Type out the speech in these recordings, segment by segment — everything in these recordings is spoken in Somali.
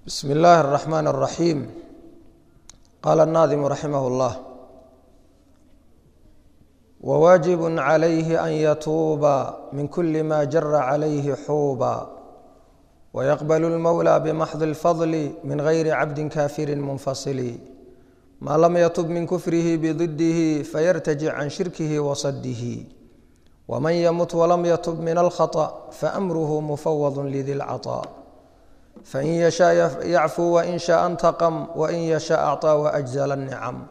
بسم الله الرحمن الرحيم قال الناظم رحمه الله وواجب عليه أن يتوب من كل ما جر عليه حوبا ويقبل المولى بمحض الفضل من غير عبد كافر منفصل ما لم يتب من كفره بضده فيرتجع عن شركه وصده ومن يمت ولم يتب من الخطأ فأمره مفوض لذي العطاء فإن يشاء يعفو وإن شاء انتقم وإن يشاء أعطى وأجزل النعم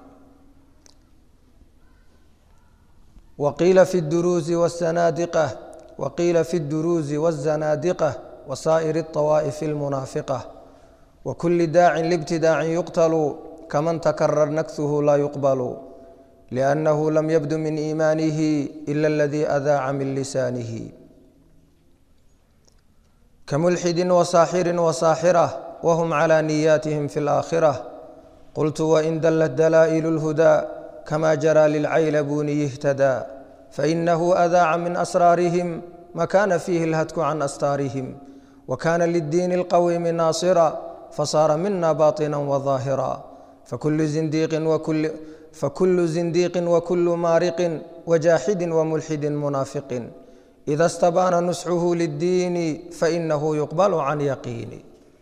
وقيل في الدروز والزنادقة وقيل في الدروز والزنادقة وسائر الطوائف المنافقة وكل داع لابتداع يقتل كمن تكرر نكثه لا يقبل لأنه لم يبد من إيمانه إلا الذي أذاع من لسانه كملحد وساحر وساحرة وهم على نياتهم في الآخرة قلت وإن دلت دلائل الهدى كما جرى للعيلبون يهتدى فإنه أذاع من أسرارهم ما كان فيه الهتك عن أستارهم وكان للدين القويم ناصرا فصار منا باطنا وظاهرا فكل زنديق وكل فكل زنديق وكل مارق وجاحد وملحد منافق إذا استبان نسحه للدين فإنه يقبل عن يقين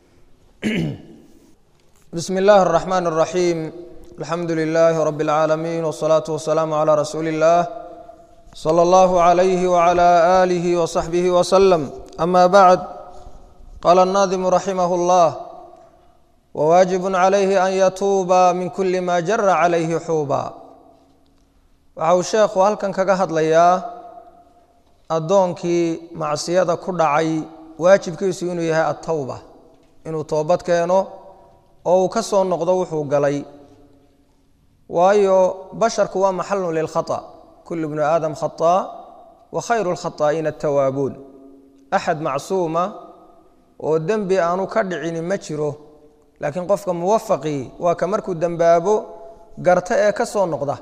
بسم الله الرحمن الرحيم الحمد لله رب العالمين والصلاة والسلام على رسول الله صلى الله عليه وعلى آله وصحبه وسلم أما بعد قال الناظم رحمه الله وواجب عليه أن يتوب من كل ما جر عليه xuuba waxa uu sheekhu halkan kaga hadlayaa addoonkii macsiyada ku dhacay waajibkiisu inuu yahay atowba inuu toobad keeno oo uu ka soo noqdo wuxuu galay waayo basharku waa maxalun lilkhaطأ kulu bnu aadam khaطaa wa khayru اlkhaطaa'iina atawaabuun axad macsuuma oo dembi aanu ka dhicini ma jiro laakiin qofka muwafaqii waa ka markuu dembaabo garta ee ka soo noqda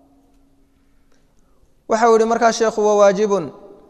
waxau yihi markaa sheekhu wa waajibun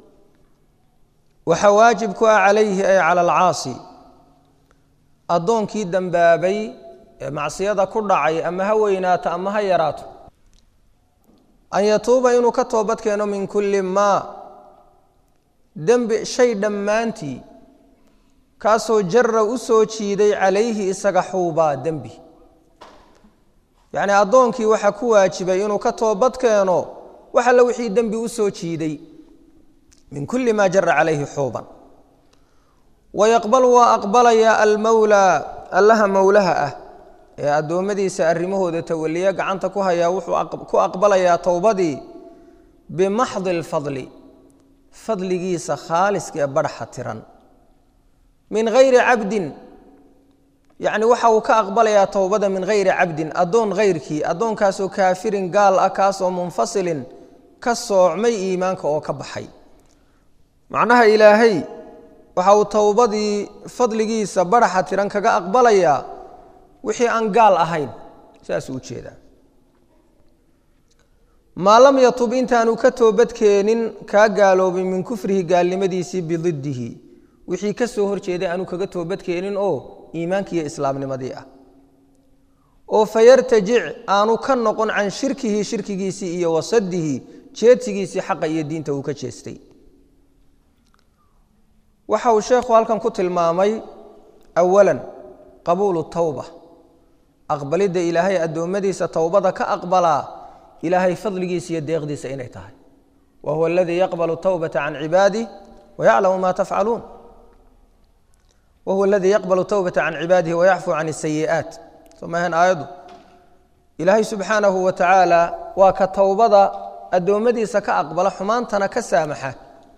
waxa waajib ku ah calayhi ay cala alcaasi addoonkii dembaabay ee macsiyada ku dhacay ama ha weynaato ama ha yaraato an yatuuba inuu ka toobad keeno min kulli maa dembi shay dhammaantii kaasoo jara u soo jiiday calayhi isaga xuubaa dembi yacnii addoonkii waxaa ku waajibay inuu ka toobad keeno wax alle wixii dembi u soo jiiday min kulli maa jara calayhi xuuban wayaqbalu waa aqbalayaa almowlaa allaha mowlaha ah ee addoommadiisa arrimahooda tawaliya gacanta ku hayaa wuxuu ku aqbalayaa towbadii bimaxdi lfadli fadligiisa khaaliska ee badhaxa tiran min hayri cabdin yacni waxa uu ka aqbalayaa towbada min hayri cabdin addoon hayrkii addoonkaasoo kaafirin gaal ah kaasoo munfasilin ka soocmay iimaanka oo ka baxay macnaha ilaahay waxa uu towbadii fadligiisa badhaxa tiran kaga aqbalayaa wixii aan gaal ahayn saasuu u jeedaa maa lam yatub intaanu ka toobadkeenin kaa gaaloobay min kufrihi gaalnimadiisii bididdihi wixii ka soo hor jeeday aanu kaga toobadkeenin oo iimaankiiyo islaamnimadii ah oo fayartajic aanu ka noqon can shirkihi shirkigiisii iyo wasadihi jeedsigiisii xaqa iyo diinta uu ka jeestay waxa uu sheekhu halkan ku tilmaamay awalan qabuulu towba aqbalidda ilaahay addoommadiisa towbada ka aqbalaa ilaahay fadligiisa iyo deeqdiisa inay tahay wa huwa aladii yaqbalu towbata can cibaadih wayaclamu ma tafcaluun whuwa aladii yaqbal towbata can cibaadihi wayacfu can sayi'aat soo maahan aayaddu ilaahay subxaanahu wa tacaala waa ka towbada addoommadiisa ka aqbala xumaantana ka saamaxa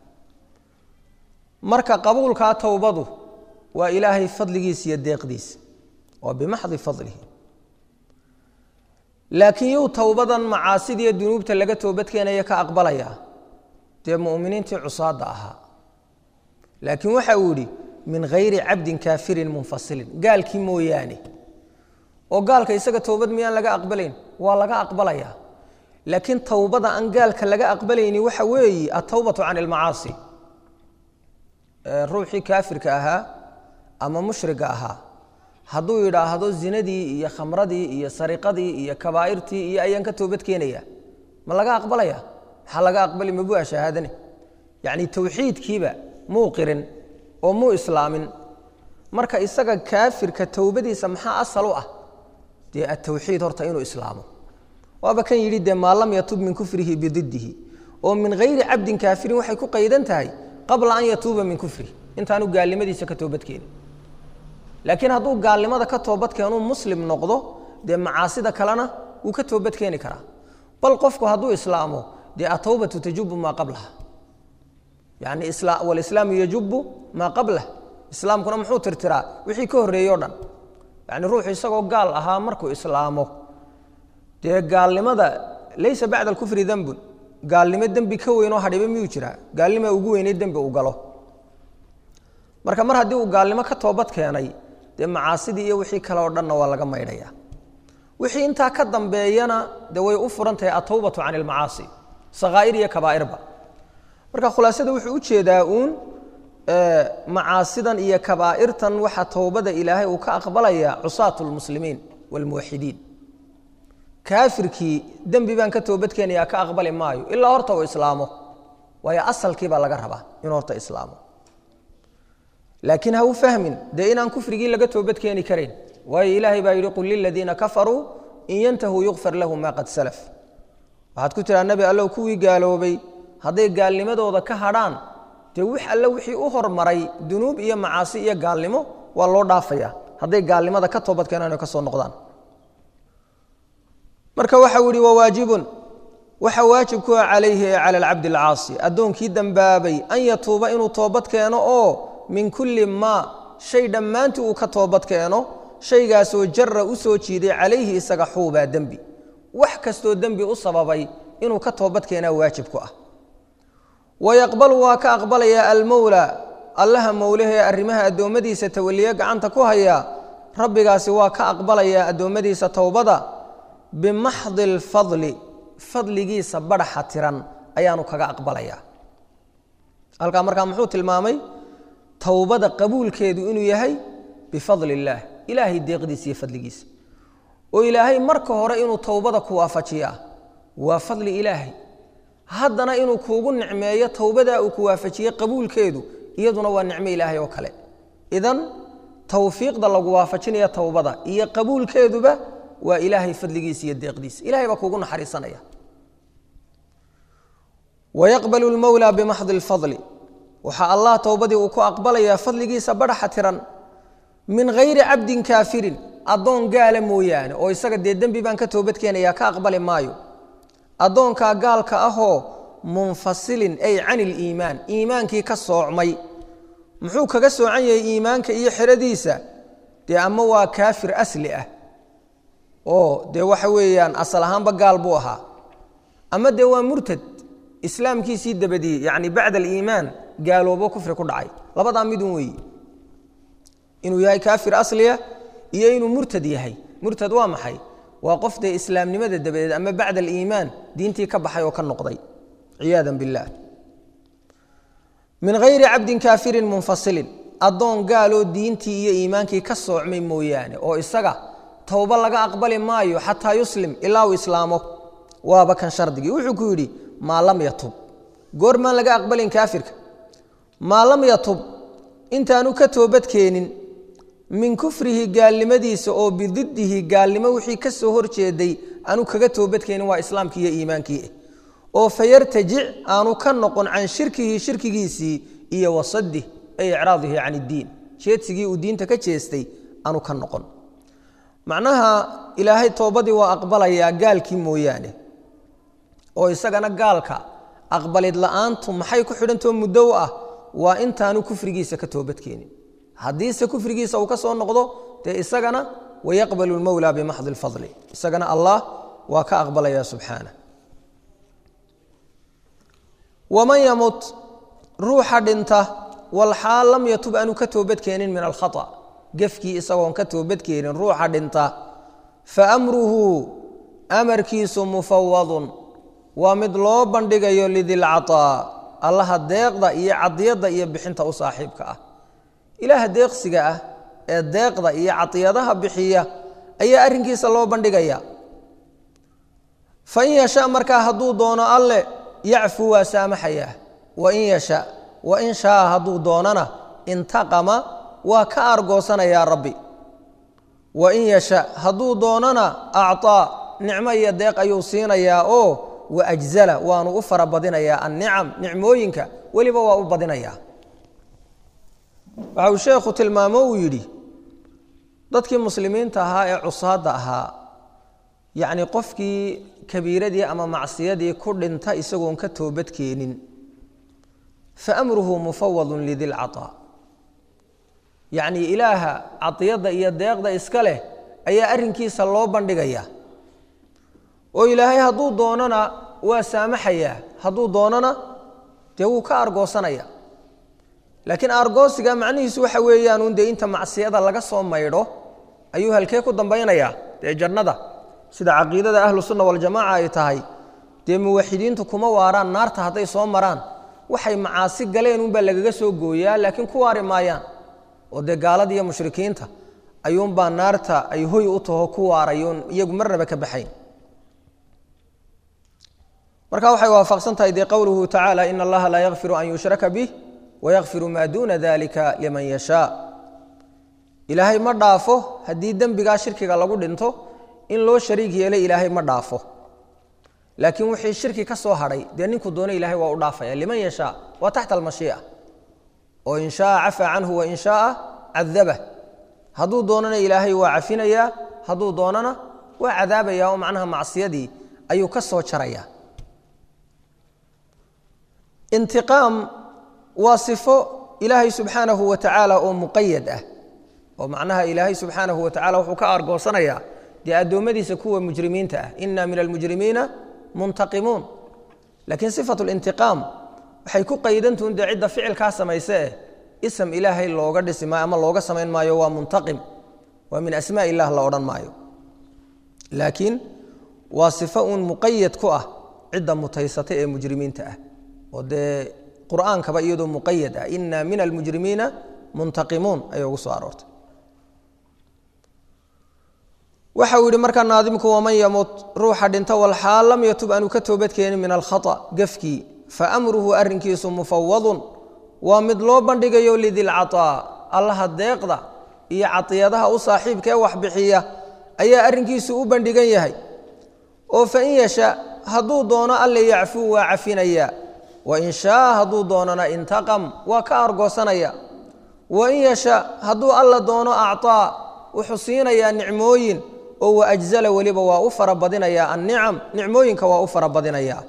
marka qabuulkaa towbadu waa ilaahay fadligiisa iyo deeqdiisa waa bimaxdi fadlihi laakiin yuu towbadan macaasidiiyo dunuubta laga toobadkeenaya ka aqbalayaa dee mu'miniintii cusaadda ahaa laakiin waxa uu yidhi min hayri cabdin kaafirin munfasilin gaalkii mooyaane oo gaalka isaga towbad miyaan laga aqbalayn waa laga aqbalayaa laakiin towbada aan gaalka laga aqbalayni waxa weeye atowbatu can ilmacaasi ruuxii kaafirka ahaa ama mushriga ahaa hadduu yidhaahdo zinadii iyo khamradii iyo sariqadii iyo kabaa'irtii iyo ayaan ka toobad keenaya ma laga aqbalaya maxaa laga aqbali mabua shahaadane yacni towxiidkiiba muu qirin oo muu islaamin marka isaga kaafirka towbadiisa maxaa asal u ah dee atawxiid horta inuu islaamo waaba kan yidhi dee maa lam yatub min kufrihi bididdihi oo min hayri cabdin kaafirin waxay ku qaydan tahay qabla an yatuuba min kufrihi intaanu gaalnimadiisa ka toobadkeenin laakiin hadduu gaalnimada ka toobadkeenuu muslim noqdo dee macaasida kalena wuu ka toobadkeeni karaa bal qofku hadduu islaamo dee atawbatu tajubu maa qablaha yani walislaamu yajubu maa qablah islaamkuna muxuu tirtiraa wixii ka horreeyey o dhan yani ruuxu isagoo gaal ahaa markuu islaamo dee gaalnimada laysa bacda alkufri dembun gaalnimo dembi ka weyn oo hadhiba miyuu jiraa gaalnima ugu weynay dembi uu galo marka mar haddii uu gaalnimo ka toobad keenay dee macaasidii iyo wixii kale oo dhanna waa laga maydhaya wixii intaa ka dambeeyana dee way u furan tahay atawbatu can ilmacaasi sakhaa'ir iyo kabaa'irba marka khulaasada wuxuu u jeedaa uun macaasidan iyo kabaa'irtan waxaa towbada ilaahay uu ka aqbalaya cusaat lmuslimiin waalmuwaxidiin kaafirkii dembi baan ka toobadkeenayaa ka aqbali maayo ilaa horta uu islaamo waayo asalkii baa laga rabaa inuu horta islaamo laakiin ha u fahmin dee inaan kufrigii laga toobadkeeni karayn waayo ilaahay baa yidhi qul liladiina kafaruu in yantahuu yukfar lahum maa qad salaf waxaad ku tiraa nebi allow kuwii gaaloobay hadday gaalnimadooda ka hadhaan dee wix alle wixii u hormaray dunuub iyo macaasi iyo gaalnimo waa loo dhaafaya hadday gaalnimada ka toobadkeenaan ka soo noqdaan marka waxau yihi wawaajibun waxa waajib ku ah calayhi ee cala alcabdi alcaasi addoonkii dembaabay an yatuuba inuu toobad keeno oo min kulli maa shay dhammaantii uu ka toobad keeno shaygaasoo jara u soo jiiday calayhi isaga xuubaa dembi wax kastoo dembi u sababay inuu ka toobad keenaa waajib ku ah wayaqbalu waa ka aqbalayaa almowla allaha mowlahee arrimaha addoommadiisa tawaliye gacanta ku haya rabbigaasi waa ka aqbalayaa addoommadiisa towbada bimaxdi alfadli fadligiisa badhaxa tiran ayaanu kaga aqbalayaa halkaa markaa muxuu tilmaamay towbada qabuulkeedu inuu yahay bifadli illaah ilaahay deeqdiisa iyo fadligiisa oo ilaahay marka hore inuu towbada ku waafajiyaa waa fadli ilaahay haddana inuu kuugu nicmeeyo towbadaa uu ku waafajiyey qabuulkeedu iyaduna waa nicmo ilaahay oo kale idan towfiiqda lagu waafajinaya towbada iyo qabuulkeeduba waa ilaahay fadligiisa iyo deeqdiisa ilahay baa kuugu naxariisanaya wayaqbalu lmowla bimaxdi lfadli waxaa allah towbadii uu ku aqbalayaa fadligiisa badhaxa tiran min hayri cabdin kaafirin addoon gaala mooyaane oo isaga dee dembi baan ka toobadkeenayaa ka aqbali maayo addoonkaa gaalka ahoo munfasilin ay can iliimaan iimaankii ka soocmay muxuu kaga soocan yahay iimaanka iyo xeradiisa dee ama waa kaafir asli ah oo dee waxa weeyaan asal ahaanba gaal buu ahaa ama dee waa murtad islaamkiisii dabadiyey yacni bacda aliimaan gaaloobo kufri ku dhacay labadaa midun weeyi inuu yahay kaafir asliya iyo inuu murtad yahay murtad waa maxay waa qof dee islaamnimada dabadeed ama bacda aliimaan diintii ka baxay oo ka noqday ciyaada biاllah min hayri cabdin kaafirin munfasilin addoon gaaloo diintii iyo iimaankii ka soocmay mooyaane oo isaga towba laga aqbali maayo xataa yuslim ilaa uu islaamo waaba kan shardigii wuxuu ku yidhi maa lam yatub goormaan laga aqbalin kaafirka maa lam yatub intaanu ka toobadkeenin min kufrihi gaalnimadiisa oo bididdihi gaalnimo wixii ka soo horjeeday aanu kaga toobadkeenin waa islaamkii iyo iimaankii oo fayartajic aanu ka noqon can shirkihi shirkigiisii iyo wasadih ay icraadihi can iddiin jeedsigii uu diinta ka jeestay aanu ka noqon macnaha ilaahay toobadii waa aqbalayaa gaalkii mooyaane oo isagana gaalka aqbalid la'aantu maxay ku xidhantao muddo u ah waa intaanu kufrigiisa ka toobadkeenin haddiise kufrigiisa uu ka soo noqdo dee isagana wayaqbalu lmowla bimaxdi lfadli isagana allah waa ka aqbalaya subxaana waman yamut ruuxa dhinta walxaal lam yatub aanu ka toobadkeenin min alkhata gefkii isagoon ka toobadkeenin ruuxa dhinta fa amruhu amarkiisu mufawadun waa mid loo bandhigayo lidilcataa allaha deeqda iyo cadiyadda iyo bixinta u saaxiibka ah ilaaha deeqsiga ah ee deeqda iyo cadiyadaha bixiya ayaa arrinkiisa loo bandhigaya fain yasha markaa hadduu doono alle yacfu waa saamaxayaa wain yasha wain shaa hadduu doonana intaqama waa ka argoosanayaa rabbi wain yasha hadduu doonana acطaa nicmo iyo deeq ayuu siinayaa oo waajzala waanu u fara badinayaa annicam nicmooyinka weliba waa u badinayaa waxa uu sheekhu tilmaamo uu yidhi dadkii muslimiinta ahaa ee cusaadda ahaa yacni qofkii kabiiradii ama macsiyadii ku dhinta isagoon ka toobad keenin fa amruhu mufawadun lidilcaطaa yacni ilaaha cadiyadda iyo deeqda iska leh ayaa arrinkiisa loo bandhigaya oo ilaahay hadduu doonana waa saamaxayaa hadduu doonana dee wuu ka argoosanaya laakiin argoosiga macnihiisu waxa weeyaan un dee inta macsiyada laga soo maydho ayuu halkee ku dambaynayaa dee jannada sida caqiidada ahlu sunna waljamaaca ay tahay dee muwaxidiintu kuma waaraan naarta hadday soo maraan waxay macaasi galeen unbaa lagaga soo gooyaa laakiin ku waari maayaan oo dee gaalada iyo mushrikiinta ayuunbaa naarta ay hoy u taho ku waarayoon iyagu marnaba ka baxayn marka waxay waafaqsan tahay dee qowluhu tacaala ina allaha laa yakfiru an yushraka bih wayakfiru maa duuna dalika liman yashaa ilaahay ma dhaafo haddii dembigaa shirkiga lagu dhinto in loo shariig yeelay ilaahay ma dhaafo laakiin wixii shirki ka soo hadhay dee ninkuu doona ilahay waa u dhaafaya liman yashaa waa taxta almashii'a oo in shaaa cafaa canhu wain shaaa cadabah hadduu doonana ilaahay waa cafinayaa hadduu doonana waa cadaabaya oo macnaha macsiyadii ayuu ka soo jaraya intiqaam waa sifo ilaahay subxaanahu wa tacaala oo muqayad ah oo macnaha ilaahay subxaanahu wa tacala wuxuu ka argoosanayaa dee addoommadiisa kuwa mujrimiinta ah ina min almujrimiina muntaqimuun laakiin sifatu lintiqaam waxay ku qaydantuun dee cidda ficilkaa samayse eh ism ilaahay looga dhisi maayo ama looga samayn maayo waa muntaqim waa min asmaa illah la odhan maayo laakiin waa sifo uun muqayad ku ah cidda mutaysata ee mujrimiinta ah oo dee qur'aankaba iyadoo muqayad ah ina min almujrimiina muntaqimuun ayay ugu soo aroortay waxa uu yihi markaa naadimku waman yamut ruuxa dhinta walxaal lam yatub aanu ka toobadkeenin min alkhata gafkii faamruhu arrinkiisu mufawadun waa mid loo bandhigayo lidilcaطaa allaha deeqda iyo cadiyadaha u saaxiibka ee waxbixiya ayaa arrinkiisu u bandhigan yahay oo fain yasha hadduu doono alle yacfuu waa cafinaya wain shaa hadduu doonana intaqam waa ka argoosanaya wain yasha hadduu alla doono acطaa wuxuu siinayaa nicmooyin oo waajzala weliba waa u fara badinayaa annicam nicmooyinka waa u fara badinayaa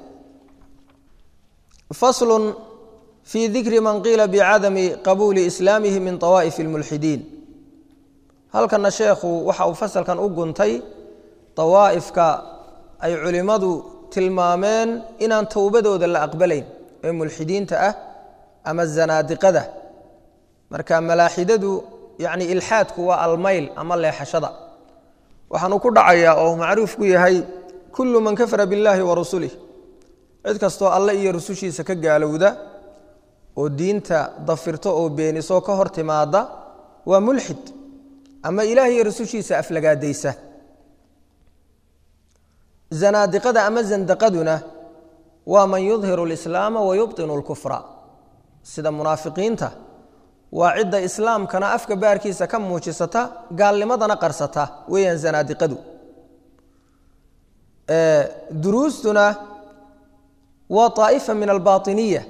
faslun fii dikri man qiila bicadami qabuuli islaamihi min طawaa'if اlmulxidiin halkana sheekhu waxa uu fasalkan u guntay dawaa'ifka ay culimmadu tilmaameen inaan towbadooda la aqbalayn ee mulxidiinta ah ama zanaadiqada marka malaaxidadu yacni ilxaadku waa almayl ama leexashada waxaanu ku dhacayaa oo macruuf ku yahay kullu man kafara biاllahi wa rasulih cid kastoo alle iyo rusushiisa ka gaalowda oo diinta dafirto oo beeniso ka hor timaada waa mulxid ama ilaah iyo rusushiisa aflagaadaysa zanaadiqada ama zandaqaduna waa man yudhiru اlislaama wa yubطinu اlkufra sida munaafiqiinta waa cidda islaamkana afka baarkiisa ka muujisata gaalnimadana qarsata weeyaan zanaadiqadu duruustuna waa طaa'ifa min albaطiniya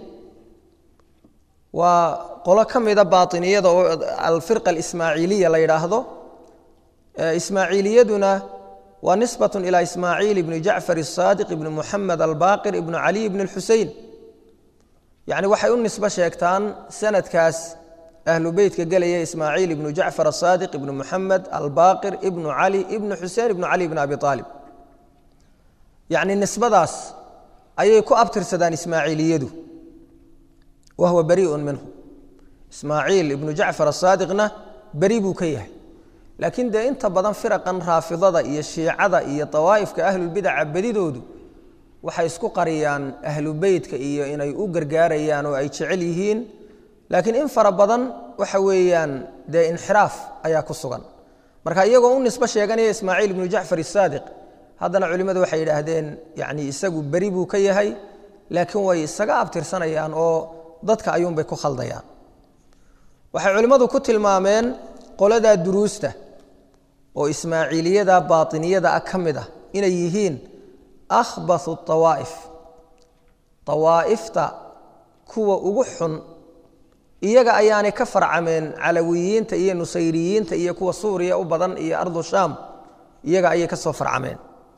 waa qolo ka mida baaطiniyada oo alfirqa alismaaciiliya la yidhaahdo ismaaciiliyaduna waa nisbaة ilى ismaaciil ibni jacfar الصaadiq ibni muxamed albaqir ibni caliy ibni اlxusein yani waxay u nisbo sheegtaan sanadkaas ahlu beytka gelaya ismaaciil ibnu jacfar asaadiq ibnu muxamed albaqir ibnu cali ibnu xusein ibnu cali ibn abi aalib yacni nisbadaas ayay ku abtirsadaan ismaaciiliyadu wa huwa bariiun minhu ismaaciil ibnu jacfar asaadiqna beri buu ka yahay laakiin dee inta badan firaqan raafidada iyo shiicada iyo dawaa'ifka ahlulbidaca bedidoodu waxay isku qariyaan ahlu beytka iyo inay u gargaarayaan oo ay jecel yihiin laakiin in fara badan waxa weeyaan dee inxiraaf ayaa ku sugan marka iyagoo u nisbo sheeganaya ismaaciil ibnu jacfar isaadiq haddana culimmadu waxay yidhaahdeen yani isagu beri buu ka yahay laakiin way isaga abtirsanayaan oo dadka ayuunbay ku khaldayaan waxay culimmadu ku tilmaameen qoladaa duruusta oo ismaaciiliyada baatiniyada ah ka mid ah inay yihiin akhbathu awaa'if awaa'ifta kuwa ugu xun iyaga ayaanay ka farcameen calawiyiinta iyo nusayriyiinta iyo kuwa suuriya u badan iyo ardu shaam iyaga ayay ka soo farcameen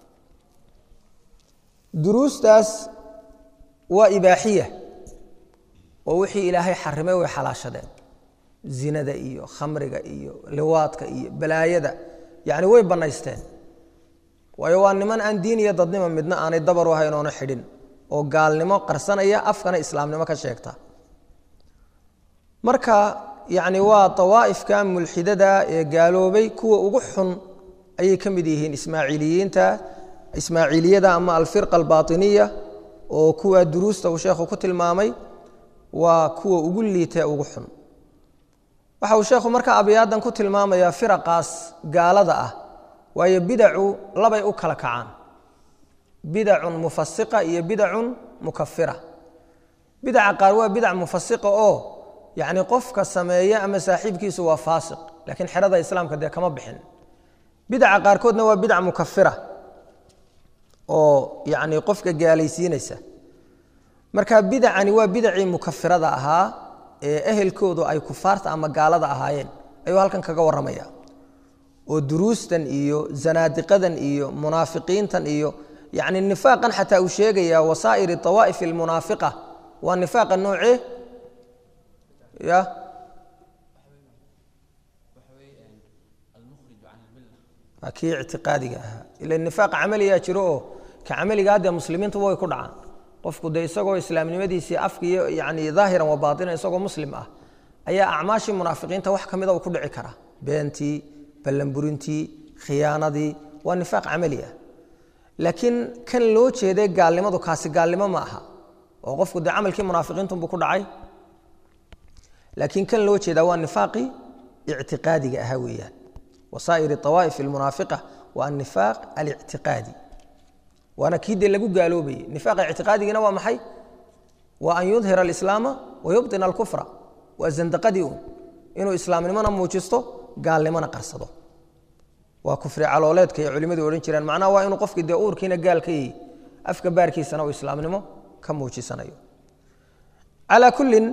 duruustaas waa ibaaxiya oo wixii ilaahay xarimay way xalaashadeen zinada iyo khamriga iyo liwaadka iyo balaayada yacni way bannaysteen waayo waa niman aan diin iyo dadnimo midna aanay dabar u hayn oona xidhin oo gaalnimo qarsanaya afkana islaamnimo ka sheegta marka yacni waa dawaa'ifka mulxidada ee gaaloobay kuwa ugu xun ayay ka mid yihiin ismaaciiliyiinta ismaaciiliyada ama alfirqa albaatiniya oo kuwa duruusta uu sheekhu ku tilmaamay waa kuwa ugu liitee ugu xun waxa uu sheekhu marka abyaadan ku tilmaamayaa firaqaas gaalada ah waayo bidacu labay u kala kacaan bidacun mufasiqa iyo bidacun mukafira bidaca qaar waa bidac mufasiqa oo yacni qofka sameeya ama saaxiibkiisu waa faasiq laakiin xerada islaamka dee kama bixin bidaca qaarkoodna waa bidac mukafira oo yacni qofka gaalaysiinaysa marka bidacani waa bidacii mukafirada ahaa ee ehelkoodu ay kufaarta ama gaalada ahaayeen ayuu halkan kaga warramaya oo duruustan iyo zanaadiqadan iyo munaafiqiintan iyo yacni nifaaqan xataa uu sheegaya wasaa'iri tawaa'if almunaafiqa waa nifaaqa noocee ya kii ictiqaadiga ahaa ila nifaaq camaliyaa jiro oo ka camaligaa dee muslimiintu way ku dhacaan qofku dee isagoo islaamnimadiisii afkiiyo yani daahiran wa baatinan isagoo muslim ah ayaa acmaashii munaafiqiinta wax ka mida uu ku dhici karaa beentii ballanburintii khiyaanadii waa nifaaq camali ah laakiin kan loo jeeday gaalnimadu kaasi gaalnimo ma aha oo qofku dee camalkii munaafiqiintunbuu ku dhacay laakiin kan loo jeedaa waa nifaaqii ictiqaadiga ahaa weeyaan wasaa'ir awaa'if almunaafiqa waa anifaaq alictiqaadi waana kii dee lagu gaaloobayey nifaaqa ictiqaadigina waa maxay waa an yudhira alislaama wa yubطina alkufra waa zandaqadii uun inuu islaamnimona muujisto gaalnimona qarsado waa kufri calooleedka ay culimmadu odhan jireen macnaha waa inuu qofkii dee uurkiina gaal ka yihi afka baarkiisana uu islaamnimo ka muujisanayo calaa kullin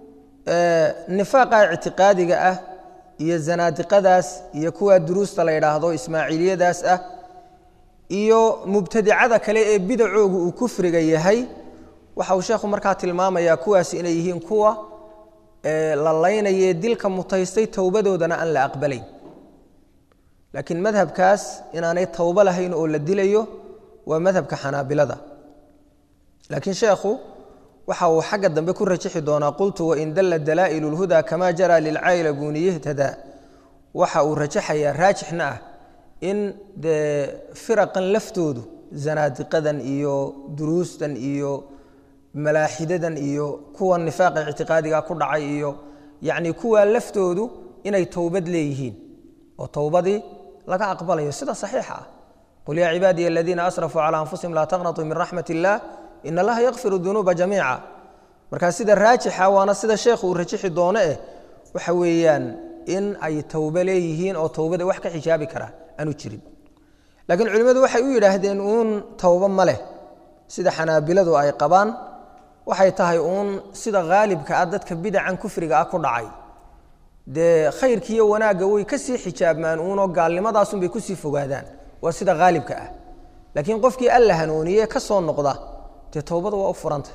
nifaaqa ictiqaadiga ah iyo zanaadiqadaas iyo kuwa duruusta la yidhaahdo ismaaciiliyadaas ah iyo mubtadicada kale ee bidacoogu uu kufriga yahay waxa uu sheekhu markaa tilmaamayaa kuwaasi inay yihiin kuwa la laynayee dilka mutaystay towbadoodana aan la aqbalayn laakiin madhabkaas inaanay towbo lahayn oo la dilayo waa madhabka xanaabilada laakiin sheekhu waxa uu xagga dambe ku rajixi doonaa qultu wain dalla dalaa'ilu lhudaa kamaa jara lilcayla buuniyihtada waxa uu rajaxayaa raajixna ah in dee firaqan laftoodu zanaadiqadan iyo duruustan iyo malaaxidadan iyo kuwa nifaaqa ictiqaadiga ku dhacay iyo yacni kuwa laftoodu inay towbad leeyihiin oo towbadii laga aqbalayo sida saxiixa ah qul yaa cibaadiya aladiina asrafuu calaa anfusihim laa taqnatuu min raxmat illah in allaha yakfiru dunuuba jamiica markaa sida raajixa waana sida sheekhu uu rajixi doono eh waxa weeyaan in ay towbe leeyihiin oo towbada wax ka xijaabi kara aanu jirin laakiin culimmadu waxay u yidhaahdeen uun towbo ma leh sida xanaabiladu ay qabaan waxay tahay uun sida haalibka ah dadka bidacan kufriga ah ku dhacay dee khayrkiiyo wanaagga way ka sii xijaabmaan uunoo gaalnimadaasunbay kusii fogaadaan waa sida haalibka ah laakiin qofkii alla hanuuniye ka soo noqda dee towbada waa u furanta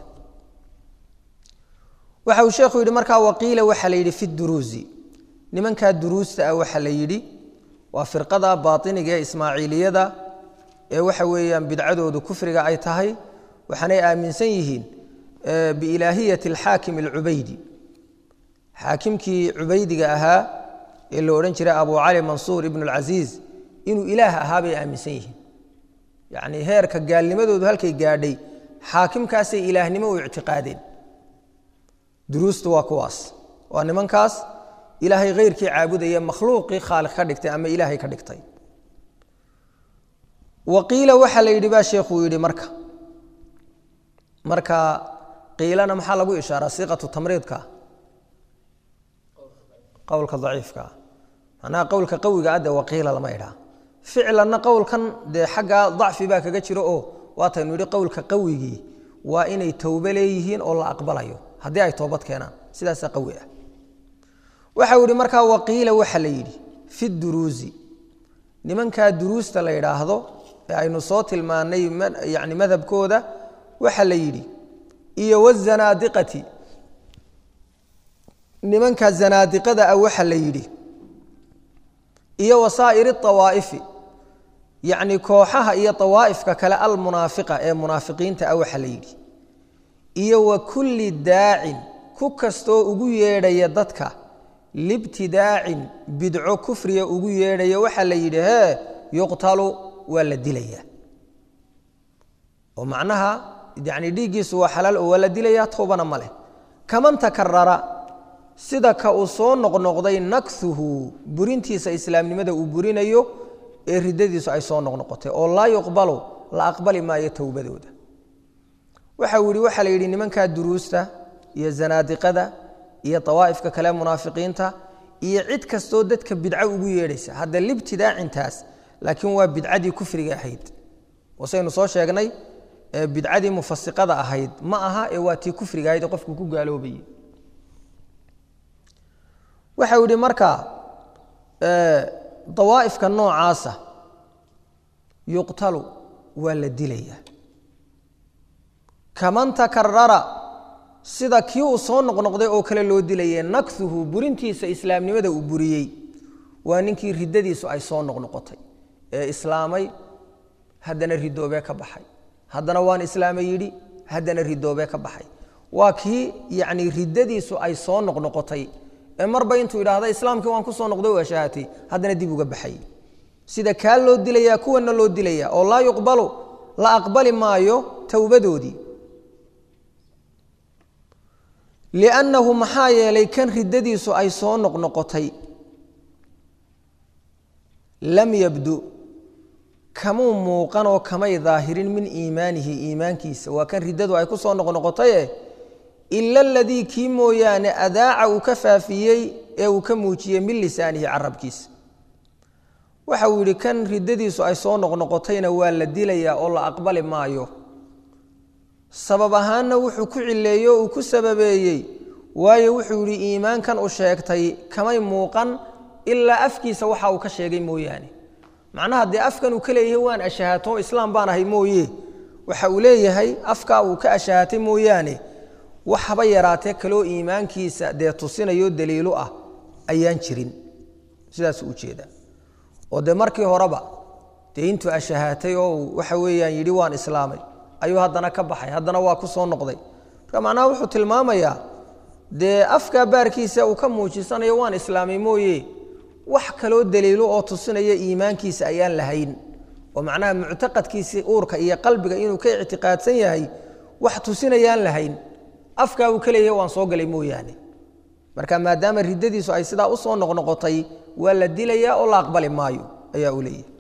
waxa uu sheekhu yidhi markaa waqiila waxaa la yidhi fi duruusi nimankaa duruusta ah waxaa la yidhi waa firqada baatiniga ee ismaaciiliyada ee waxa weeyaan bidcadoodu kufriga ay tahay waxaanay aaminsan yihiin biilaahiyati alxaakim alcubaydi xaakimkii cubaydiga ahaa ee la odhan jiray abu cali mansuur ibnu alcasiiz inuu ilaah ahaa bay aaminsan yihiin yacnii heerka gaalnimadoodu halkay gaadhay xaakimkaasay ilaahnimo u ictiqaadeen duruustu waa kuwaas waa nimankaas ilaahay khayrkii caabudaya makhluuqii khaaliq ka dhigtay ama ilaahay ka dhigtay wa qiila waxaa la yidhi baa sheekhuu yidhi marka marka qiilana maxaa lagu ishaaraa siiqatu tamriidka qowlka daciifkaa macnaha qowlka qawiga adde waqiila lama idhaa ficlanna qowlkan dee xaggaa dacfi baa kaga jiro oo waataynu yidhi qowlka qawigii waa inay towbe leeyihiin oo la aqbalayo haddii ay toobad keenaan sidaasaa qawi ah waxau yidhi markaa waqiila waxa la yidhi fi duruusi nimankaa duruusta la yidhaahdo ee aynu soo tilmaanay yani madhabkooda waxa la yidhi iyo wazanaadiqati nimanka zanaadiqada ah waxa la yidhi iyo wasaa'iri awaa'ifi yacni kooxaha iyo awaa'ifka kale almunaafiqa ee munaafiqiinta ah waxa la yidhi iyo wa kulli daacin ku kastoo ugu yeedhaya dadka libtidaacin bidco kufriga ugu yeedhaya waxaa la yidhi hee yuqtalu waa la dilaya oo macnaha yani dhiiggiisu waa xalaal oo waa la dilayaa towbana ma leh kaman takarara sida ka uu soo noqnoqday nakhuhu burintiisa islaamnimada uu burinayo ee ridadiisu ay soo noqnoqotay oo laa yuqbalu la aqbali maayo towbadooda waxa uu yihi waxaa la yidhi nimankaa duruusta iyo zanaadiqada iyo awaa'ifka kale munaafiqiinta iyo cid kastoo dadka bidco ugu yeedhaysa hadda libtidaacintaas laakiin waa bidcadii kufriga ahayd wasaynu soo sheegnay bidcadii mufasiqada ahayd ma aha ee waa tii kufriga ahayd ee qofku ku gaaloobayay waxau yihi marka dawaa'ifka noocaasa yuqtalu waa la dilaya kaman takarara sida kii uu soo noqnoqday oo kale loo dilaye nakhuhu burintiisa islaamnimada uu buriyey waa ninkii riddadiisu ay soo noqnoqotay ee islaamay haddana ridoobee ka baxay haddana waan islaamay yidhi haddana ridoobee ka baxay waa kii yacni riddadiisu ay soo noqnoqotay ee marba intuu yidhaahda islaamkii waan ku soo noqday waa shahatay haddana dib uga baxay sida kaa loo dilayaa kuwana loo dilaya oo laa yuqbalu la aqbali maayo towbadoodii liannahu maxaa yeelay kan riddadiisu ay soo noqnoqotay lam yabdu kamuu muuqanoo kamay daahirin min iimaanihi iimaankiisa waa kan riddadu ay ku soo noqnoqotaye ila aladii kii mooyaane adaaca uu ka faafiyey ee uu ka muujiyey min lisaanihi carabkiisa waxa uu yidhi kan riddadiisu ay soo noqnoqotayna waa la dilayaa oo la aqbali maayo sabab ahaanna wuxuu ku cileeyey oo uu ku sababeeyey waayo wuxuu yidhi iimaankan uu sheegtay kamay muuqan ilaa afkiisa waxa uu ka sheegay mooyaane macnaha dee afkan uu ka leeyahay waan ashahaato islaam baan ahay mooye waxa uu leeyahay afkaa uu ka ashahatay mooyaane wax haba yaraatee kaloo iimaankiisa dee tusinayo daliilu ah ayaan jirin sidaasuu ujeedaa oo dee markii horeba dee intuu ashahaatay oo waxa weeyaan yidhi waan islaamay ayuu haddana ka baxay haddana waa ku soo noqday marka macnaha wuxuu tilmaamayaa dee afkaa baarkiisa uu ka muujisanayo waan islaamay mooye wax kaloo daliilo oo tusinaya iimaankiisa ayaan lahayn oo macnaha muctaqadkiisii uurka iyo qalbiga inuu ka ictiqaadsan yahay wax tusinayaan lahayn afkaa uu ka leeyahay waan soo galay mooyaane marka maadaama riddadiisu ay sidaa usoo noqnoqotay waa la dilayaa oo la aqbali maayo ayaa uu leeyahay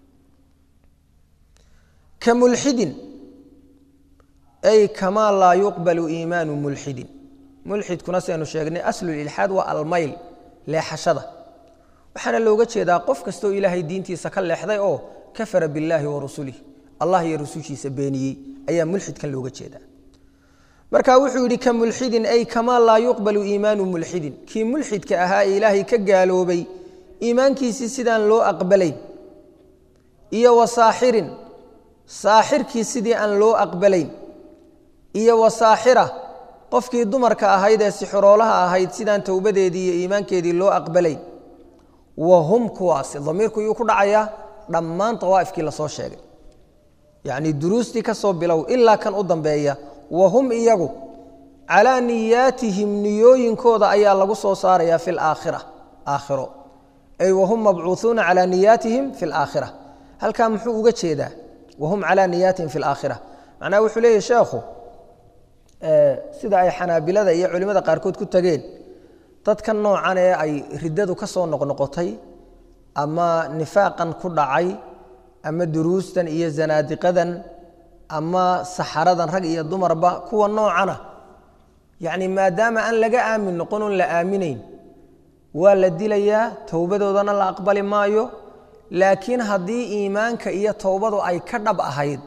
ka mulxidin ay kamaa laa yuqbalu iimaanu mulxidin mulxidkuna saynu sheegnay aslulilxaad waa almayl leexashada waxaana looga jeedaa qof kastoo ilaahay diintiisa ka leexday oo kafara billaahi wa rasulih allah iyo rusushiisa beeniyey ayaa mulxidkan looga jeedaa marka wuxuu yidhi ka mulxidin ay kamaa laa yuqbalu iimaanu mulxidin kii mulxidka ahaa ee ilaahay ka gaaloobay iimaankiisii sidaan loo aqbalayn iyo wa saaxirin saaxirkii sidii aan loo aqbalayn iyo wa saaxira qofkii dumarka ahayd ee sixroolaha ahayd sidaan towbadeedii iyo iimaankeedii loo aqbalayn wa hum kuwaasi damiirku yuu ku dhacayaa dhammaan awaa'ifkii lasoo sheegay yacnii duruustii ka soo bilow ilaa kan u dambeeya wa hum iyagu calaa niyaatihim niyooyinkooda ayaa lagu soo saarayaa fi laakhira aakhiro ay wahum mabcuuuuna calaa niyaatihim fi laakhira halkaa muxuu uga jeedaa wahum calaa niyaatihim fi laakhira macnaha wuxuu leeyahy sheekhu sida ay xanaabilada iyo culimmada qaarkood ku tageen dadka noocan ee ay riddadu ka soo noqnoqotay ama nifaaqan ku dhacay ama duruustan iyo zanaadiqadan ama saxaradan rag iyo dumarba kuwa noocana yacni maadaama aan laga aamin noqon oon la aaminayn waa la dilayaa towbadoodana la aqbali maayo laakiin haddii iimaanka iyo towbadu ay ka dhab ahayd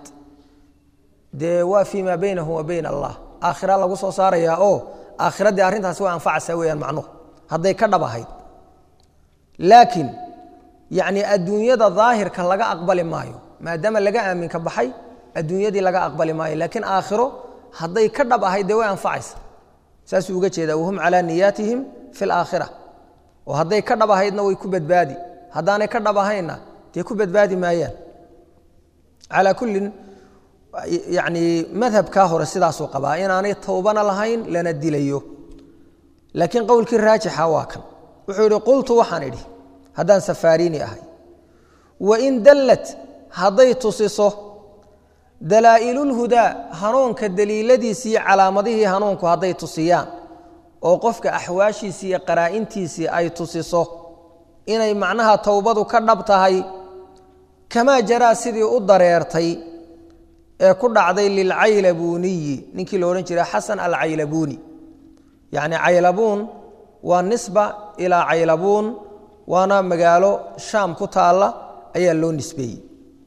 dee waa fii maa baynahum wa bayna allah aakhira lagu soo saarayaa oo aakhiraddii arrintaasi waa anfacaysaa weeyaan macnuhu hadday ka dhab ahayd laakiin yacni adduunyada daahirka laga aqbali maayo maadaama laga aaminka baxay adduunyadii laga aqbali maayo laakiin aakhiro hadday ka dhab ahayd dee way anfacaysa saasuu uga jeedaa wahum calaa niyaatihim fi laakhira oo hadday ka dhab ahaydna way ku badbaadi haddaanay ka dhab ahaynna dee ku badbaadi maayaan calaa kullin yacni madhabkaa hore sidaasuu qabaa inaanay towbana lahayn lana dilayo laakiin qowlkii raajixa waa kan wuxuu yidhi qultu waxaan idhi haddaan safaariini ahay wain dallad hadday tusiso dalaa'ilulhudaa hanuunka daliiladiisii calaamadihii hanuunku hadday tusiyaan oo qofka axwaashiisii iyo qaraa'intiisii ay tusiso inay macnaha towbadu ka dhab tahay kamaa jaraa sidii u dareertay ee ku dhacday lilcaylabuuniyi ninkii lo odhan jiray xasan alcaylabuuni yacni caylabuun waa nisba ilaa caylabuun waana magaalo shaam ku taalla ayaa loo nisbeeyey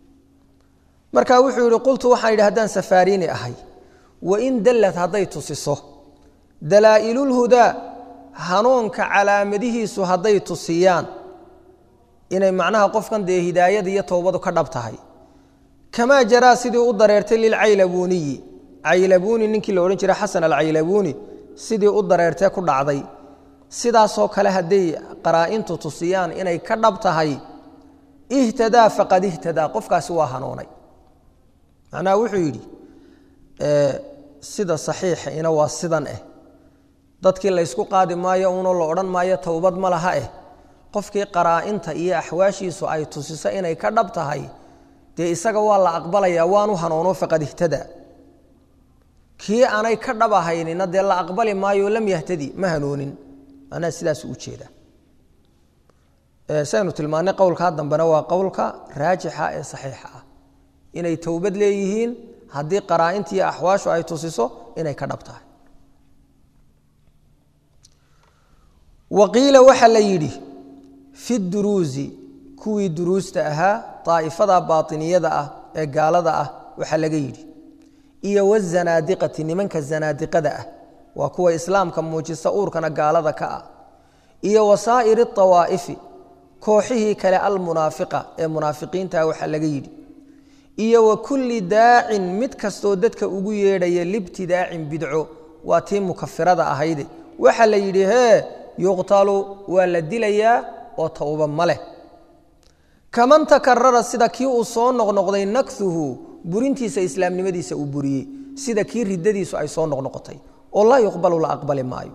marka wuxuu yidhi qultu waxaan yidhi haddaan safaariini ahay wain dallad hadday tusiso dalaa'ilulhudaa hanuunka calaamadihiisu hadday tusiyaan inay macnaha qofkan dee hidaayada iyo towbadu ka dhab tahay kamaa jaraa sidii u dareertay lilcaylabuuniyi caylabuuni ninkii la odhan jiray xasan alcaylabuuni sidii u dareertee ku dhacday sidaasoo kale hadday qaraa'intu tusiyaan inay ka dhab tahay ihtadaa faqad ihtadaa qofkaasi waa hanuunay macnaha wuxuu yidhi sida saxiixa ina waa sidan eh dadkii laysku qaadi maayo unoo la odhan maayo towbad ma laha eh qofkii qaraa'inta iyo axwaashiisu ay tusiso inay ka dhab tahay dee isaga waa la aqbalayaa waanu hanuuno faqad ihtadaa kii aanay ka dhab ahaynina dee la aqbali maayo lam yahtadi ma hanuunin macnaha sidaas u jeeda saynu tilmaanay qowlkaa dambena waa qowlka raajixa ee saxiixa ah inay towbad leeyihiin haddii qaraa'inta iyo axwaashu ay tusiso inay ka dhab tahay wa qiila waxaa la yidhi fi duruusi kuwii duruusta ahaa daa'ifada baatiniyada ah ee gaalada ah waxaa laga yidhi iyo wazanaadiqati nimanka zanaadiqada ah waa kuwa islaamka muujista uurkana gaalada ka ah iyo wasaa'iri awaa'ifi kooxihii kale almunaafiqa ee munaafiqiinta waxaa laga yidhi iyo wa kulli daacin mid kastoo dadka ugu yeedhaya libtidaacin bidco waa tii mukafirada ahayde waxaa la yidhi hee yuqtalu waa la dilayaa oo towba ma leh kaman takarara sida kii uu soo noqnoqday nakhuhu burintiisa islaamnimadiisa uu buriyey sida kii riddadiisu ay soo noqnoqotay oo laa yuqbalu la aqbali maayo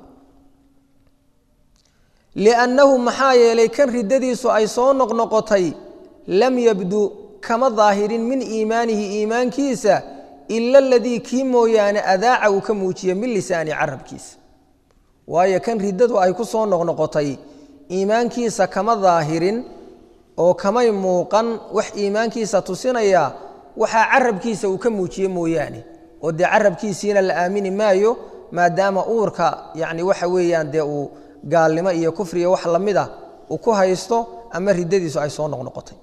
liannahu maxaa yeelay kan riddadiisu ay soo noqnoqotay lam yabdu kama daahirin min iimaanihi iimaankiisa ila aladii kii mooyaane adaaca uu ka muujiye min lisaani carabkiisa waayo kan riddadu ay ku soo noqnoqotay iimaankiisa kama daahirin oo kamay muuqan wax iimaankiisa tusinaya waxaa carabkiisa uu ka muujiye mooyaane oo dee carabkiisiina la aamini maayo maadaama uurka yani waxa weeyaan dee uu gaalnimo iyo kufriya wax lamid ah uu ku haysto ama riddadiisu ay soo noqnoqotay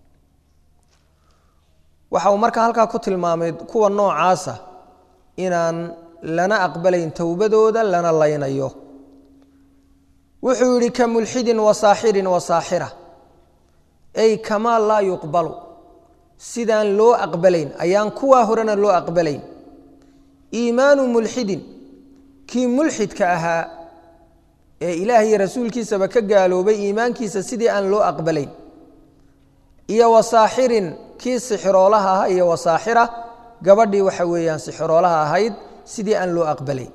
waxa uu marka halkaa ku tilmaamay kuwa noocaasa inaan lana aqbalayn towbadooda lana laynayo wuxuu yidhi ka mulxidin wa saaxirin wa saaxira ay kamaa laa yuqbalu sidaan loo aqbalayn ayaan kuwaa horena loo aqbalayn iimaanu mulxidin kii mulxidka ahaa ee ilaah iyo rasuulkiisaba ka gaaloobay iimaankiisa sidii aan loo aqbalayn iyo wa saaxirin kii sixiroolaha ahaa iyo wa saaxira gabadhii waxa weeyaan sixiroolaha ahayd sidii aan loo aqbalayn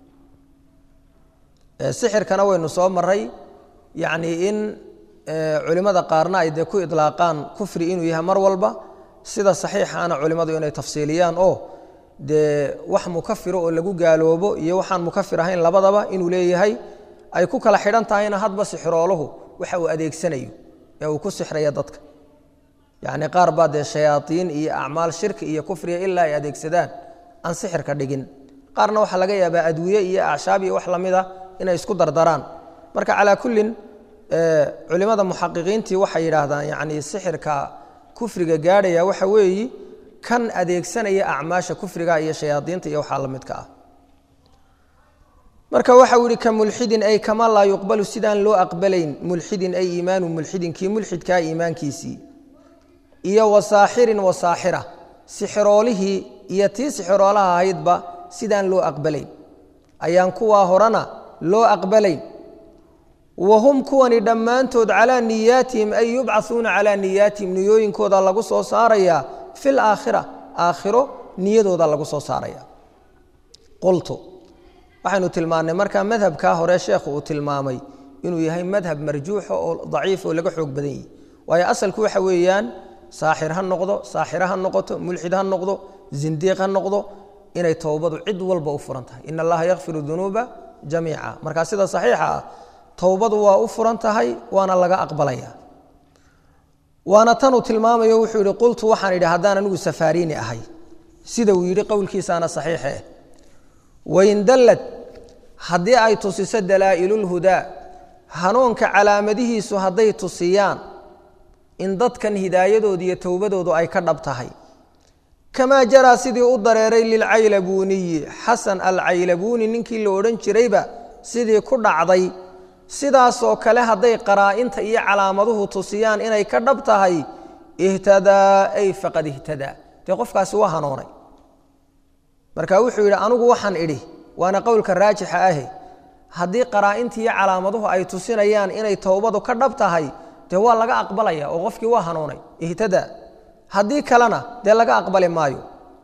sixirkana waynu soo maray yacnii in culimmada qaarna ay dee ku idlaaqaan kufri inuu yahay mar walba sida saxiixaana culimmadu inay tafsiiliyaan oo dee wax mukafiro oo lagu gaaloobo iyo waxaan mukafir ahayn labadaba inuu leeyahay ay ku kala xidhan tahayna hadba sixirooluhu waxa uu adeegsanayo ee uu ku sixraya dadka yacni qaar baa dee shayaaiin iyo acmaal shirki iyo kufriga ilaa ay adeegsadaan aan sixirka dhigin qaarna waxaa laga yaabaa adwiye iyo acshaab iyo wax lamid a inay isku dardaraan marka calaa kullin culimada muxaqiqiintii waxay yidhaahdaan yacni sixirka kufriga gaadhaya waxa weeyi kan adeegsanaya acmaasha kufriga iyo shayaadiinta iyo waxaa la midka ah marka waxau yihi ka mulxidin ay kama laa yuqbalu sidaan loo aqbalayn mulxidin ay iimaanu mulxidin kii mulxidkaa iimaankiisii iyo wasaaxirin wasaaxira sixiroolihii iyo tii sixiroolaha ahaydba sidaan loo aqbalayn ayaan kuwaa horena loo aqbalayn wa hum kuwani dhammaantood calaa niyaatihim ay yubcauuna calaa niyaatihim niyooyinkooda lagu soo saarayaa fi laakhira aakhiro niyadooda lagu soo saaraya qultu waxaynu tilmaannay markaa madhabkaa hore sheekhu uu tilmaamay inuu yahay madhab marjuuxa oo daciif oo laga xoog badan yahi waayo asalku waxa weeyaan saaxir ha noqdo saaxira ha noqoto mulxid ha noqdo zindiiq ha noqdo inay towbadu cid walba u furan tahay in allaha yakfiru dunuuba jamiica markaa sida saxiixa ah towbadu waa u furan tahay waana laga aqbalaya waana tanuu tilmaamayo wuxuu yihi qultu waxaan idhi haddaan anigu safaariini ahay sida uu yidhi qowlkiisaana saxiixe wain dallad haddii ay tusiso dalaa'ilulhudaa hanuunka calaamadihiisu hadday tusiyaan in dadkan hidaayadooda iyo towbadoodu ay ka dhab tahay kamaa jaraa sidii u dareeray lilcaylabuuniyi xasan alcaylabuuni ninkii la odhan jirayba sidii ku dhacday sidaasoo kale hadday qaraa'inta iyo calaamaduhu tusiyaan inay ka dhab tahay ihtadaa ay faqad ihtadaa dee qofkaasi waa hanuunay marka wuxuu yidhi anigu waxaan idhi waana qowlka raajixa ahe haddii qaraa'inta iyo calaamaduhu ay tusinayaan inay towbadu ka dhab tahay dee waa laga aqbalaya oo qofkii waa hanuunay ihtadaa haddii kalena dee laga aqbali maayo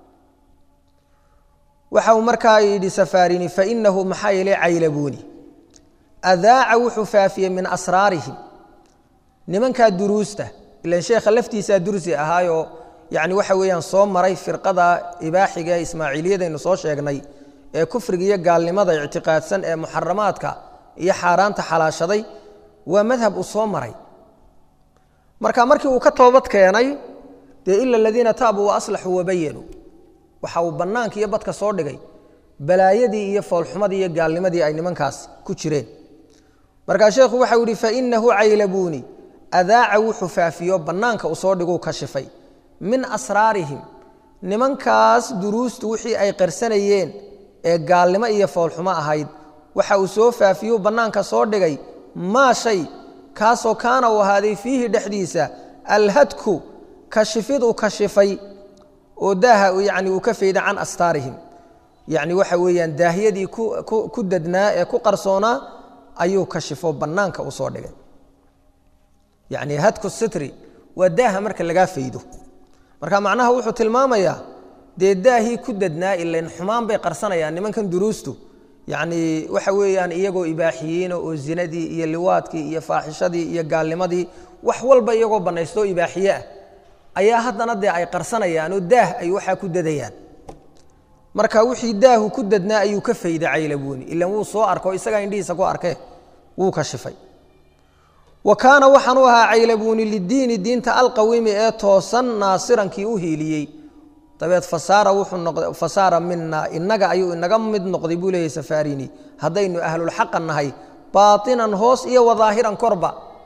waxa uu markaa yidhi safaarini fainahu maxaa yeelay caylabuuni adaaca wuxuu faafiyey min asraarihim nimankaa duruusta ilan sheekha laftiisaa dursi ahaayoo yani waxa weeyaan soo maray firqada ibaaxiga ee ismaaciiliyadaynu soo sheegnay ee kufriga iyo gaalnimada ictiqaadsan ee muxaramaadka iyo xaaraanta xalaashaday waa madhab uu soo maray marka markii uu ka toobad keenay dee ila aladiina taabuu wa aslaxuu wabayanuu waxa uu bannaanka iyo badka soo dhigay balaayadii iyo foolxumadii iyo gaalnimadii ay nimankaas ku jireen markaa sheekhu waxau yihi fainahu caylabuuni adaaca wuxuu faafiyo bannaanka uu soo dhiguu kashifay min asraarihim nimankaas duruustu wixii ay qarsanayeen ee gaalnimo iyo foolxumo ahayd waxa uu soo faafiyuu bannaanka soo dhigay maa shay kaasoo kaana uu ahaaday fiihi dhexdiisa alhadku kashifid uu kashifay oo daaha yani uu ka fayda can astaarihim yacni waxa weeyaan daahyadii ku dadnaa ee ku qarsoonaa ayuu kashifo bannaanka u soo dhigay yacni hadku sitri waa daaha marka lagaa faydo marka macnaha wuxuu tilmaamayaa dee daahii ku dadnaa ilayn xumaan bay qarsanayaan nimankan duruustu yacni waxa weeyaan iyagoo ibaaxiyiina oo zinadii iyo liwaadkii iyo faaxishadii iyo gaalnimadii wax walba iyagoo bannaystoo ibaaxiye ah ayaa haddana dee ay qarsanayaan oo daah ay waxaa ku dadayaan marka wixii daahu ku dadnaa ayuu ka fayday caylabuuni ilan wuu soo arko isagaa indhihiisa ku arkee wuu kashifay wa kaana waxaan u ahaa caylabuuni lidiini diinta alqawiimi ee toosan naasirankii u hiiliyey dabeed fasaara wuxuu noqday fasaara mina inaga ayuu inaga mid noqday buu leeyahy safaarini haddaynu ahlulxaqa nahay baatinan hoos iyo wadaahiran korba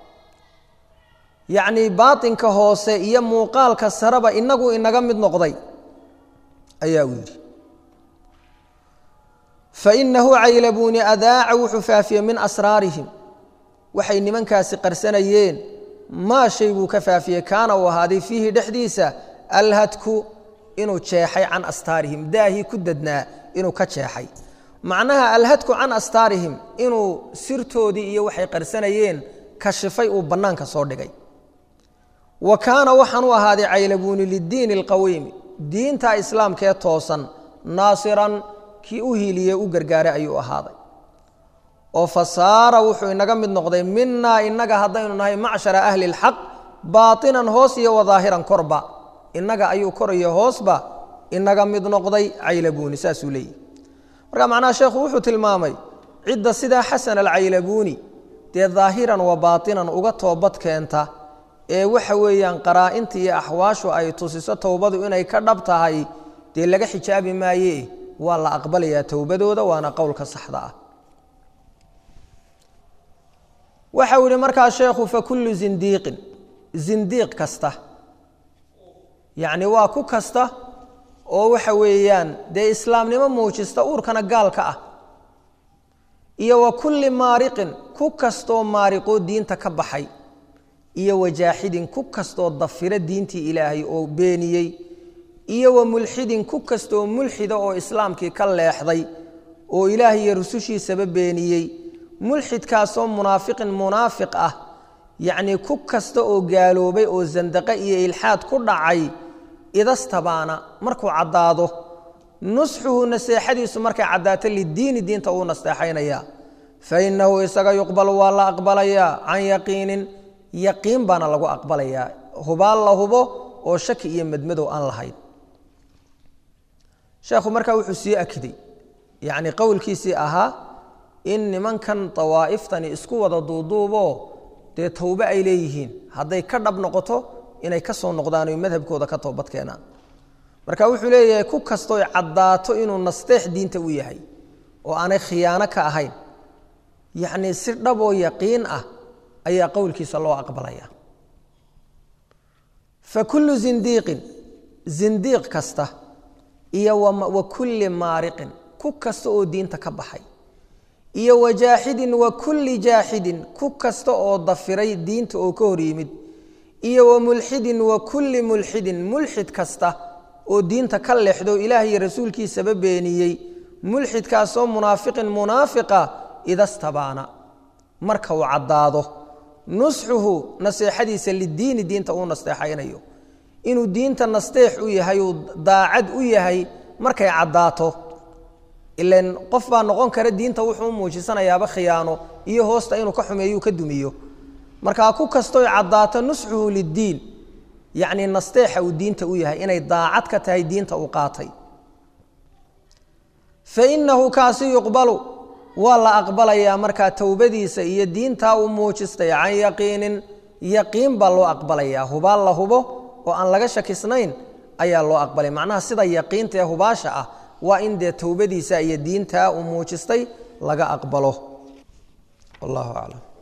yacnii baatinka hoose iyo muuqaalka sareba inagu inaga mid noqday ayaa uu yidhi fainahu caylabuuni adaaca wuxuu faafiyey min asraarihim waxay nimankaasi qarsanayeen maa shay buu ka faafiyey kaana uu ahaaday fiihi dhexdiisa alhadku inuu jeexay can astaarihim daahii ku dadnaa inuu ka jeexay macnaha alhadku can astaarihim inuu sirtoodii iyo waxay qarsanayeen kashifay uu bannaanka soo dhigay wa kaana waxaan u ahaaday caylabuuni lidiini alqawiimi diinta islaamkee toosan naasiran kii u hiiliyey u gargaaray ayuu ahaaday oo fasaara wuxuu inaga mid noqday minaa inaga haddaynu nahay macshara ahli اlxaq baatinan hoos iyo wadaahiran korba inaga ayuu kor iyo hoosba inaga mid noqday caylabuuni saasuu leeyihi marka macnaha sheekhu wuxuu tilmaamay cidda sidaa xasan alcaylabuuni dee daahiran wa baatinan uga toobad keenta ee waxa weeyaan qaraa-inta iyo axwaashu ay tusiso towbadu inay ka dhab tahay dee laga xijaabi maaye waa la aqbalayaa towbadooda waana qowlka saxda ah waxau yihi markaa sheekhu fakullu zindiiqin zindiiq kasta yacni waa ku kasta oo waxa weeyaan dee islaamnimo muujista uurkana gaalka ah iyo wa kulli maariqin ku kastoo maariqoo diinta ka baxay iyo wajaaxidin ku kastoo dafira diintii ilaahay oo beeniyey iyo wa mulxidin ku kastoo mulxida oo islaamkii ka leexday oo ilaahay iyo rusushiisaba beeniyey mulxidkaasoo munaafiqin munaafiq ah yacnii ku kasta oo gaaloobay oo sandaqe iyo ilxaad ku dhacay idastabaana markuu caddaado nusxuhu naseexadiisu markay caddaato lidiini diinta uu nasteexaynayaa fa innahu isaga yuqbalu waa la aqbalayaa can yaqiinin yaqiin baana lagu aqbalayaa hubaal la hubo oo shaki iyo madmadow aan lahayn sheekhu markaa wuxuu sii akiday yacni qowlkiisii ahaa in nimankan dawaa'iftani isku wada duuduuboo dee towbe ay leeyihiin hadday ka dhab noqoto inay ka soo noqdaan oy madhabkooda ka toobad keenaan marka wuxuu leeyahay ku kastooy caddaato inuu nasteex diinta u yahay oo aanay khiyaano ka ahayn yacnii si dhaboo yaqiin ah ayaa qowlkiisa loo aqbalaya fa kullu zindiiqin zindiiq kasta iyo wa kulli maariqin ku kasta oo diinta ka baxay iyo wa jaaxidin wa kulli jaaxidin ku kasta oo dafiray diinta oo ka hor yimid iyo wa mulxidin wa kulli mulxidin mulxid kasta oo diinta ka leexdo ilaah iyo rasuulkiisaba beeniyey mulxidkaasoo munaafiqin munaafiqa idastabaana marka uu caddaado nusxuhu naseexadiisa lidiini diinta uu nasteexaynayo inuu diinta nasteex u yahay uu daacad u yahay markay caddaato ilan qof baa noqon kara diinta wuxuu u muujisanayaaba khiyaano iyo hoosta inuu ka xumeeyo ka dumiyo markaa ku kastoy caddaato nusxuhu liddiin yacnii nasteexa uu diinta u yahay inay daacad ka tahay diinta uu qaatay fa innahu kaasi yuqbalu waa la aqbalayaa markaa towbadiisa iyo diintaa uu muujistay can yaqiinin yaqiin baa loo aqbalayaa hubaal la hubo oo aan laga shakisnayn ayaa loo aqbalay macnaha sida yaqiinta ee hubaasha ah waa in dee towbadiisa iyo diintaa uu muujistay laga aqbalo wallahu aclam